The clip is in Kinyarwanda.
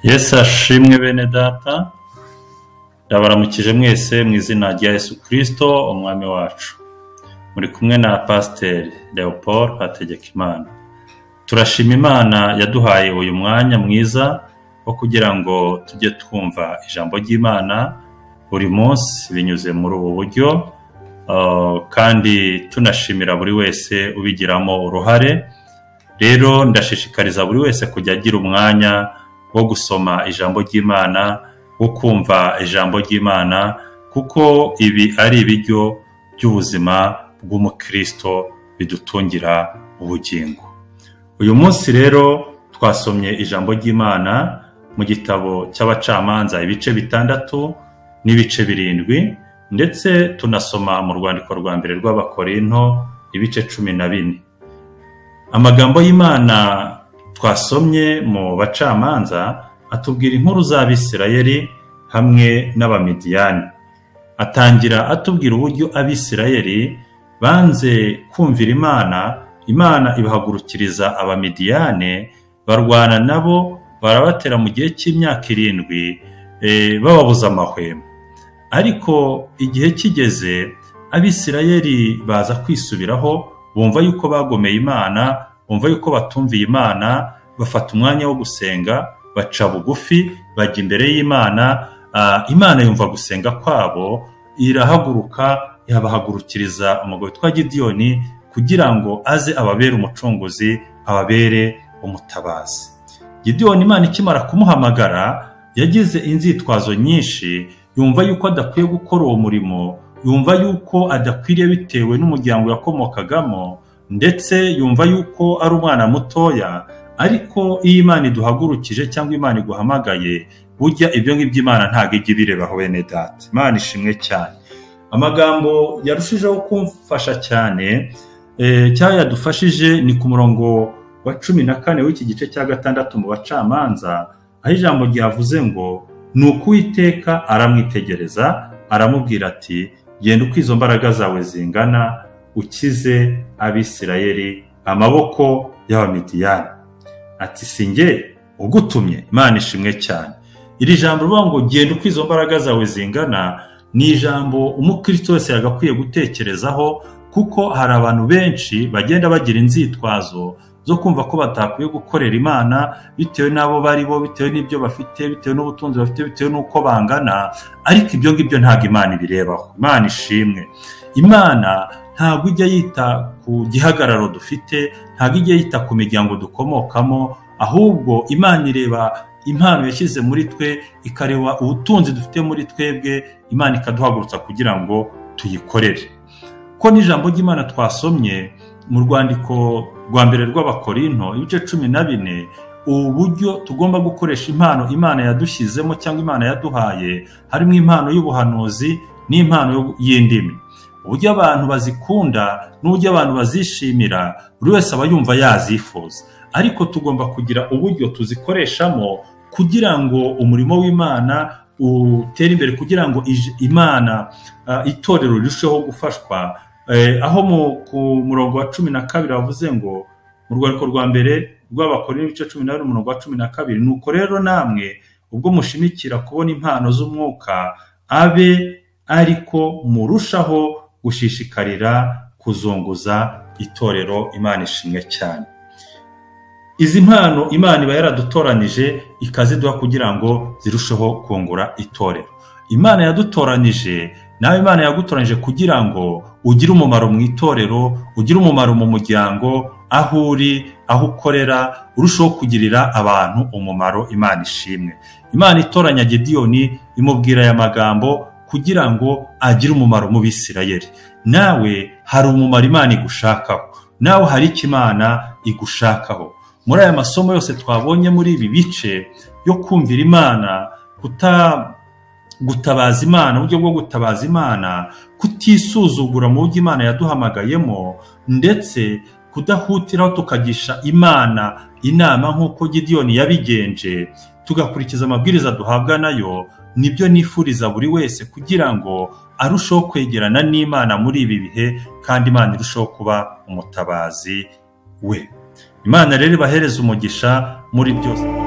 yesu ashimwe bene data ndabaramukije mwese mu izina rya yesu kirisito umwami wacu muri kumwe na pasiteri leopold hategekimana turashima imana yaduhaye uyu mwanya mwiza wo kugira ngo tujye twumva ijambo ry'imana buri munsi binyuze muri ubu buryo ah, kandi tunashimira buri wese ubigiramo uruhare rero ndashishikariza buri wese kujya agira umwanya wo gusoma ijambo ry'imana wo kumva ijambo ry'imana kuko ibi ari ibiryo by'ubuzima bw'umukristo bidutungira ubugingo uyu munsi rero twasomye ijambo ry'imana mu gitabo cy'abacamanza ibice bitandatu n'ibice birindwi ndetse tunasoma mu rwandiko rwa mbere rw'abakorinto ibice cumi na bine amagambo y'imana twasomye mu bacamanza atubwira inkuru z'abisirayeli hamwe n'abamidiyani atangira atubwira uburyo abisirayeli banze kumvira imana imana ibahagurukiriza abamidiyane barwana nabo barabatera mu gihe cy'imyaka irindwi eh, bababuza amahwemo ariko igihe kigeze abisirayeli baza kwisubiraho bumva yuko bagomeye imana bumva yuko batumviye imana bafata umwanya wo gusenga baca bugufi bajya imbere y'imana ah, imana yumva gusenga kwabo irahaguruka yabahagurukiriza umugabo witwa gidiyoni kugira ngo aze ababere umucunguzi ababere umutabazi gidiyoni imana ikimara kumuhamagara yagize inzitwazo nyinshi yumva yuko adakwiye gukora uwo murimo yumva yuko adakwiriye bitewe n'umuryango yakomokagamo ndetse yumva yuko ari umwana mutoya ariko iyo imana iduhagurukije cyangwa imana iguhamagaye burya ibyo ngibyo imana ntabwo ijya ibirebaho bene data imana ishimwe cyane amagambo yarushijeho kumfasha cyane eh, cyangwa yadufashije ni ku murongo wa cumi na kane w'iki gice cya gatandatu mu bacamanza aho ijambo ryavuze ngo ni uko uwiteka aramwitegereza aramubwira ati genda uko izo mbaraga zawe zingana ukize abisirayeli amaboko y'abamidiyani ati si nge ugutumye imana ishimwe cyane iri jambo rivuga ngo genda uko izo mbaraga zawe zingana ni ijambo umukristo wese yagakwiye gutekerezaho kuko hari abantu benshi bagenda bagira inzitwazo zo kumva ko batakwiye gukorera imana bitewe n'abo bari bo bitewe n'ibyo bafite bitewe n'ubutunzi bafite bitewe n'uko bangana ariko ibyo ngibyo ntabwo imana ibirebaho imana ishimwe imana ntabwo ijya yita ku gihagararo dufite ntabwo ijya yita ku miryango dukomokamo ahubwo imana ireba impano yashyize muri twe ikareba ubutunzi dufite muri twebwe imana ikaduhagurutsa kugira ngo tuyikorere ko n'ijambo ry'imana twasomye mu rwandiko rwa mbere rw'abakorinto ibice cumi na bine ubu buryo tugomba gukoresha impano imana yadushyizemo cyangwa imana yaduhaye harimo impano y'ubuhanuzi n'impano yo- y'indimi uburyo abantu bazikunda n'uburyo abantu bazishimira buri wese aba yumva yazifuza ariko tugomba kugira uburyo tuzikoreshamo kugira ngo umurimo w'imana utere imbere kugira ngo ij- imana ah, itorero rirusheho gufashwa Eh, aho mu ku murongo wa cumi na kabiri bavuze ngo mu rwandiko rwa mbere rw'abakora ibice cumi na bine umurongo wa cumi na kabiri nuko rero namwe ubwo mushimikira kubona impano z'umwuka abe ariko murushaho gushishikarira kuzunguza itorero imana ishimwe cyane izi mpano imana iba yaradutoranyije ikaziduha kugira ngo zirusheho kungura itorero imana yadutoranyije nawe imana yagutoranyije kugira ngo ugire umumaro mu itorero ugire umumaro mu muryango aho uri aho ukorera urushaho kugirira abantu umumaro imana ishimwe imana itoranya gidiyoni imubwira aya magambo kugira ngo agire umumaro mu bisirayeri nawe hari umumaro imana igushakaho nawe hari icyo imana igushakaho muri aya masomo yose twabonye muri ibi bice yo kumvira imana kuta gutabaza imana uburyo bwo gutabaza imana kutisuzugura mu buryo imana yaduhamagayemo ndetse kudahutiraho tukagisha imana inama nk'uko gidiyoni yabigenje tugakurikiza amabwiriza duhabwa nayo nibyo nifuriza buri wese kugira ngo arusheho kwegerana n'imana muri ibi bihe kandi imana irusheho kuba umutabazi we imana rero ibahereze umugisha muri byose